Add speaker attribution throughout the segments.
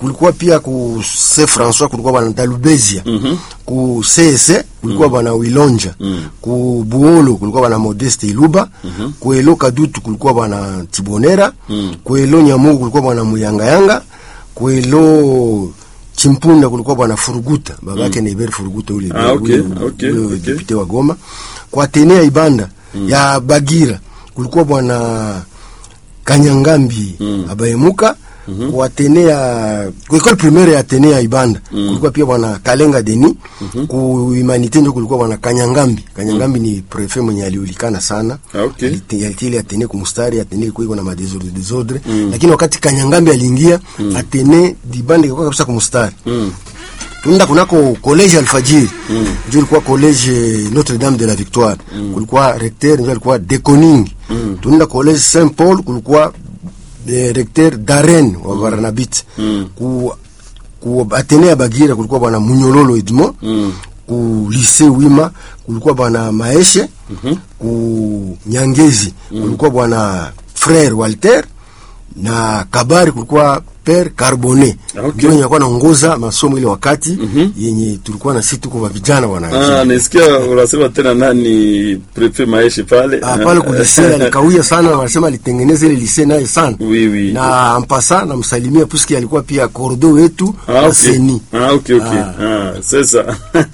Speaker 1: kulikuwa pia ku Saint François kulikuwa bana Dalubezia
Speaker 2: Mhm.
Speaker 1: ku CSE kulikuwa bana Wilonja ku Buolo kulikuwa bana Modeste Iluba ku Elo Kadutu kulikuwa bana Tibonera ku Elo Nyamugu kulikuwa bana Muyangayanga ku Elo Chimpunda kulikuwa bwana Furuguta babake mm. Neber Furuguta ule
Speaker 2: Ah, okay,
Speaker 1: ule-
Speaker 2: okay,
Speaker 1: ule
Speaker 2: okay.
Speaker 1: depute wa Goma kwa Atenea Ibanda ya Bagira kulikuwa bwana Kanyangambi abayemuka kwa Atenea kwa école primaire ya Atenea Ibanda kulikuwa pia bwana Kalenga Deni ku Humanité ndio kulikuwa bwana Kanyangambi Kanyangambi ni prefet mwenye aliulikana sana
Speaker 2: Ah, okay.
Speaker 1: Alite- alitile Atene kumustari Atene ilikuwa iko na madesordre desordre lakini wakati Kanyangambi aliingia Atene Dibanda ilikuwa kabisa kumustari tunaenda kunako college Alfajiri mm. ndio ilikuwa college Notre Dame de la Victoire kulikuwa recteur ndio alikuwa Deconing mm. tunaenda college Saint Paul kulikuwa eh, recteur Darren wa Barnabit ku ku Atene ya Bagira kulikuwa bwana Munyololo Edmond ku lycée Wima kulikuwa bwana Maeshe ku Nyangezi kulikuwa bwana frère Walter na Kabari kulikuwa Père Carbonet
Speaker 2: Okay.
Speaker 1: ndio yenye alikuwa anaongoza masomo ile wakati yenye tulikuwa na sisi tuko wa vijana wana
Speaker 2: Ah, nisikia unasema tena nani prefet Maeshe pale.
Speaker 1: Ah, pale kulisee alikawia sana, wanasema alitengeneza ile lisee naye sana
Speaker 2: Oui, oui.
Speaker 1: na ampasa namsalimia puisque alikuwa pia kordo wetu
Speaker 2: Ah,
Speaker 1: wa
Speaker 2: ok.
Speaker 1: seni
Speaker 2: Ah, ok, ok. Ah, c'est ça.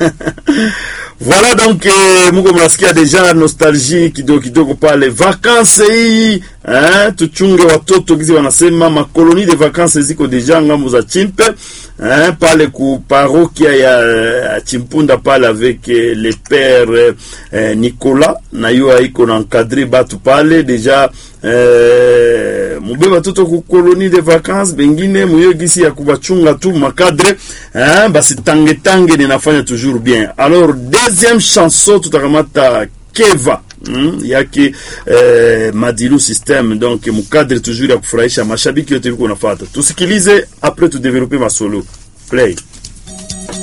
Speaker 2: voilà donc eh, muko mnasikia deja nostalgie kidogo kidogo pale vakanse hii eh, tuchunge watoto gizi wanasema makoloni de vakanse ziko deja ngambo za chimpe eh, pale ku parokia ya ya chimpunda pale avec eh, le père eh, Nicolas na yo aiko na encadre batu pale deja eh, mube batoto ku koloni de vacances bengine muyo gisi ya kubachunga tu makadre eh, basi tange tange ninafanya toujours bien alors deuxième chanson tutakamata keva Mm, yake eh, madilu system donc mukadre toujours ya kufurahisha mashabiki yote viko nafata tusikilize après tudevelope masolo play